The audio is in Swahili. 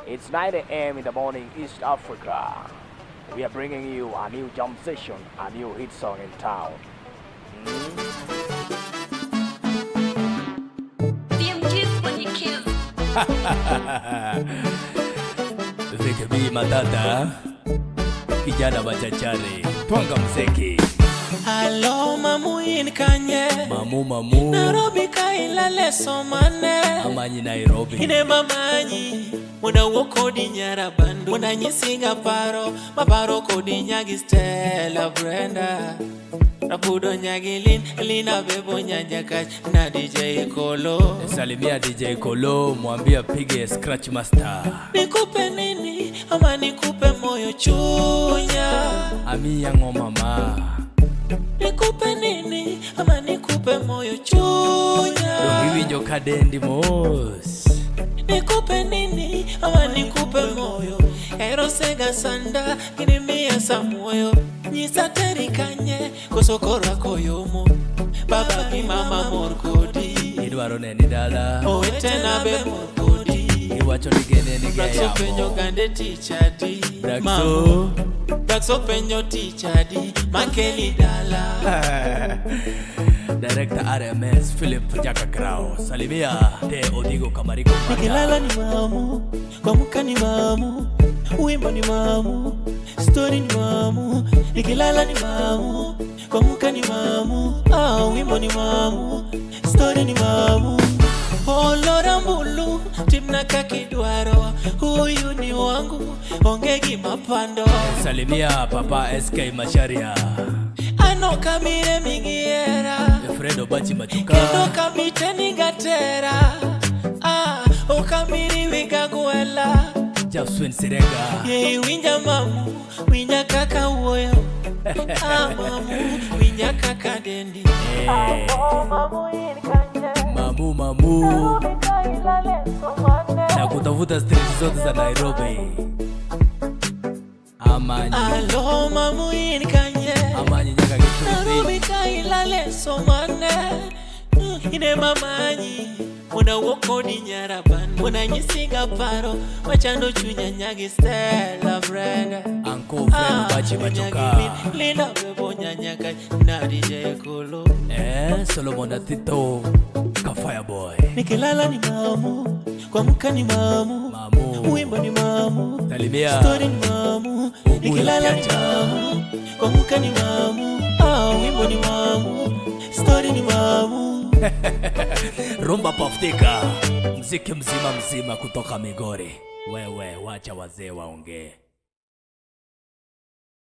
It's 9 a.m. in the morning, East Africa. We are bringing you a new jump session, a new hit song in town. Damn kiss when you kiss. Vikibii matata kijana machachari twanga mzeki Alo mamuin kanye mamu mamu Nairobi kailale somane amanyi Nairobi Ine mamanyi Muna wo kodi nyara bandu Muna nyisinga paro Maparo kodi nyagi Stella Brenda Rapudo nyagi lin Lina bebo nyanja kach Na DJ Kolo salimia DJ Kolo mwambie apige scratch master Nikupe nini ama nikupe moyo chunya amia ng'omama Nikupe nini ama nikupe moyo chunya dongiwinjo kadendi mos nikupe nini ama nikupe moyo erosega sanda ginimiya samuoyo nyisa teri kanye kosokora koyomo baba gi mama mor kodi idwaro neni dala owetena be mor kodi iwacho ni gene ni Braxo penyo geyamo gande tichadi Braxo Braxo penyo tichadi makeli dala Director RMS Philip Jaka Grau salimia te Odigo Kamariko nikilala ni mamu kuamka ni mamu wimbo ni mamu stori ni mamu nikilala ni mamu kuamka ni mamu ah, wimbo ni mamu stori ni mamu olora mbulu timna kakidwaro huyu ni wangu onge gima pando salimia Papa SK Masharia ano kamire migiera Fredo Bachi Machuka kendo kamiteni gatera ah, okamiri wigagwela Jaswin Sirega Yei winja mamu, winja kaka wuoyo Ah mamu, winja kaka dendi Eh, Mamu mamu na kutafuta street zote za Nairobi amanyi Alo mamu in kanye amanyi nyaka Githurai Narobi kailale somane Mm, Ine mamanyi Muna wokodi nyaraban Muna nyisiga paro Machando chunya nyagi Stella Brenda Uncle Fredo Bachi Machuka Lina bebo nyanyaka Na DJ Kolo Eh, Solomon Atito Ka Fireboy nikilala ni mamu kuamka ni mamu Mamu wimbo ni mamu Salimia stori ni mamu Ugula nikilala ni Chacha. mamu kuamka ni mamu ah, wimbo ni mamu stori ni mamu Rumba Paftika, mziki mzima mzima kutoka Migori. Wewe wacha wazee waongee.